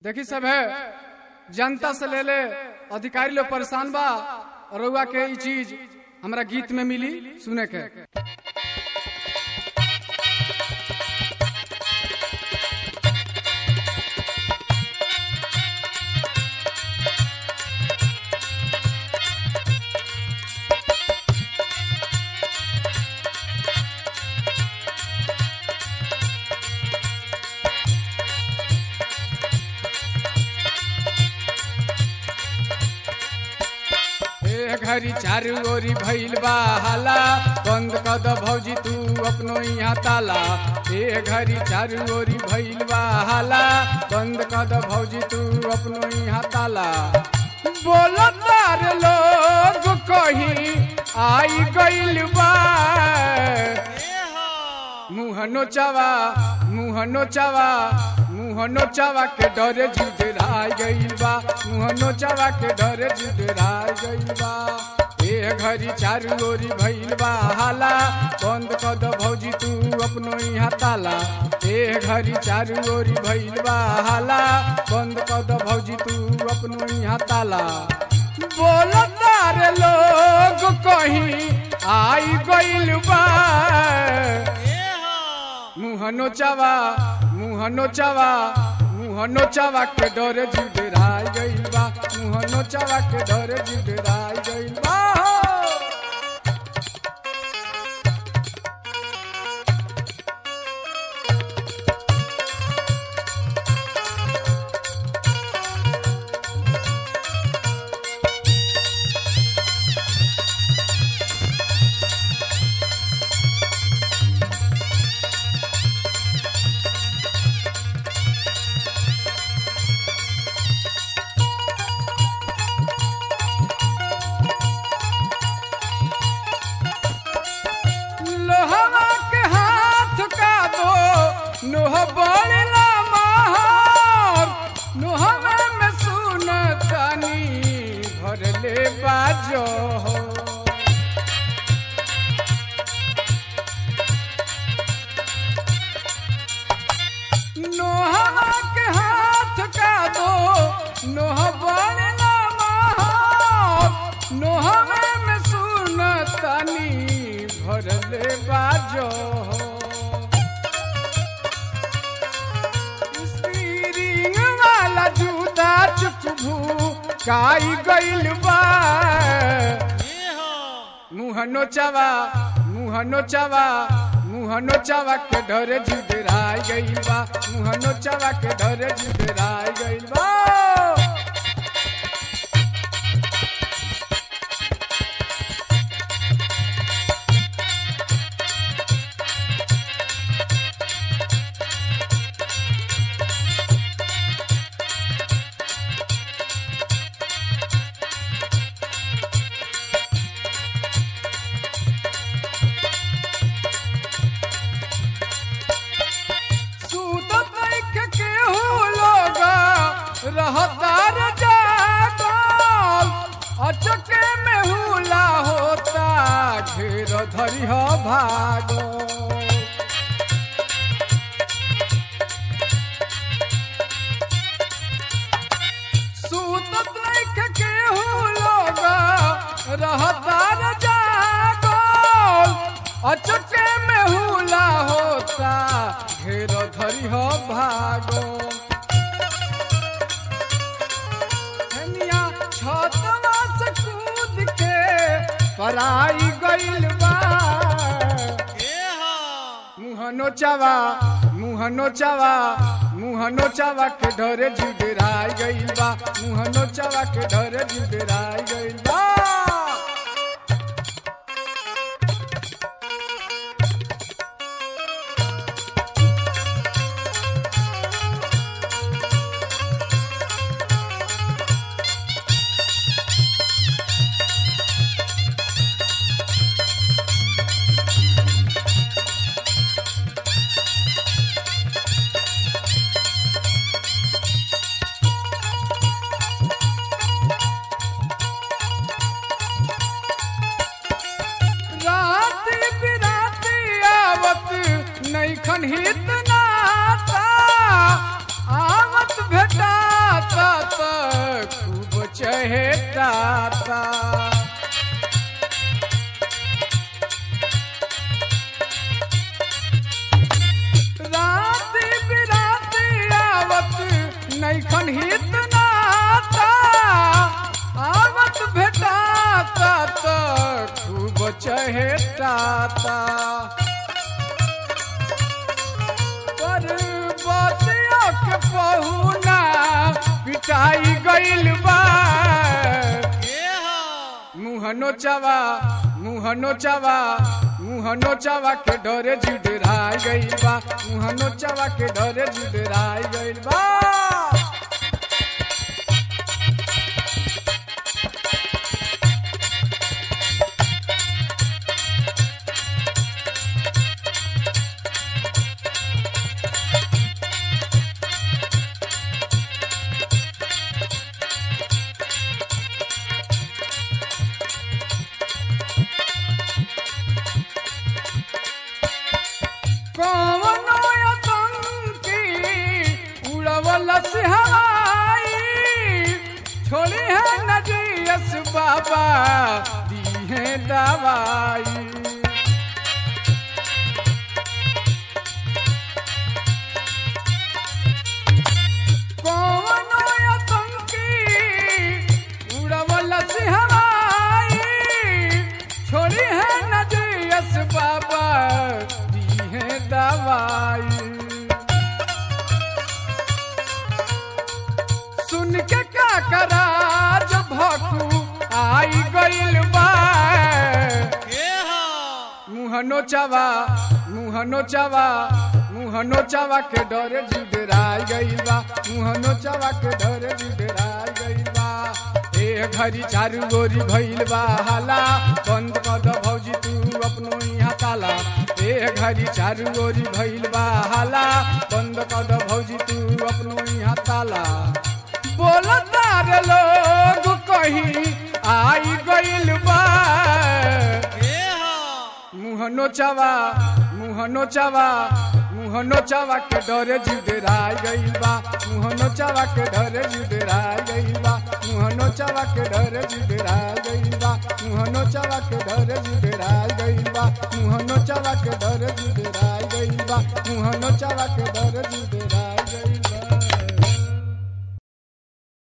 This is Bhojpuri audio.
देखी सब है जनता से ले ले अधिकारी लोग परेशान बा और रउआ के ई चीज हमरा गीत में मिली सुने के ए घरी चारू ओरी भइल बा हाला बंद कर द भौजी तू अपनो यहाँ ताला ए घरी चारू ओरी भइल बा हाला बंद कर द भौजी तू अपनो यहाँ ताला बोलो तार लोग कहीं आई गइल बा मुहनो चावा मुहनो चावा मुहनो चावा के डरे जुडराई गइल बा मुहनो चावा के डरे जुडराई गइल बा ए घरी चारू ओरी भइल बा हाला बंद कर द भौजी तू अपनो यहाँ ताला ए घरी चारू ओरी भइल बा हाला बंद कर द भौजी तू अपनो यहाँ ताला बोलो तारे लोग कहीं आई गइल बा मुहनो चावा मुहनो चावा मुहनो चावा के डरे जुडराई गइल बा मुहनो चावा के डरे जुडराई गइल बा लोहवा के हाथ का दो नोह बड़ला महार नोहवा में सुन तानी भरले बाजो हो नोहवा के हाथ का दो नोह बड़ला महार नोहवा में सुन तानी भरले बाजो हो स्टीरिंग वाला जूता चुकभू काई गइल बा मुहनो चावा मुहनो चावा मुहनो चावा के डरे जुडराई गइल बा मुहनो चावा के डरे जुडराई गइल बा सूत देख के हो लोगा रहतार जागल अचके में हुला होता घेर धरी हो भागो सूत देख के हो लोगा रहतार जागल अचके में हुला होता घेर धरी हो भागो हेनिया छतवा से कूद के पराई गइल बा मुहनो चावा मुहनो चावा मुहनो चावा के डरे जुडराई गइल बा मुहनो चावा के डरे जुडराई गइल बा नैखन हित नाता आवत भेटाता त खूब चहेटाता पर बतिया के पहुना पिटाई गइल बा मुहनो चावा मुहनो चावा मुहनो चावा के डरे जुडराई गइल बा मुहनो चावा के डरे जुडराई गइल बा कौनो आतंकी उड़वल से हवाई छोड़ी है नजीस बाबा दी है दवाई कौनो आतंकी उड़वल से हवाई छोड़ी है नजीस बाबा दी है दवाई सुन के का करा जब भकू आई गइल बा मुहनो चावा मुहनो चावा मुहनो चावा के डरे जुडराई गइल बा मुहनो चावा के डरे जुडराई गइल बा ए घरी चारू गोरी भइल बा हाला बंद कर द भौजी तू अपनो यहाँ ताला ए घरी चारू गोरी भइल बा हाला बंद कर द भौजी तू अपनो यहाँ ताला बोलतार लोग कहीं आई गइल बा मुहनो चावा मुहनो चावा मुहनो चावा के डरे जुडराई गइल बा मुहनो चावा के डरे जुडराई गइल बा मुहनो चावा के डरे जुडराई गइल बा मुहनो चावा के डरे जुडराई गइल बा मुहनो चावा के डरे जुडराई गइल बा मुहनो चावा के डरे जुडराई गइल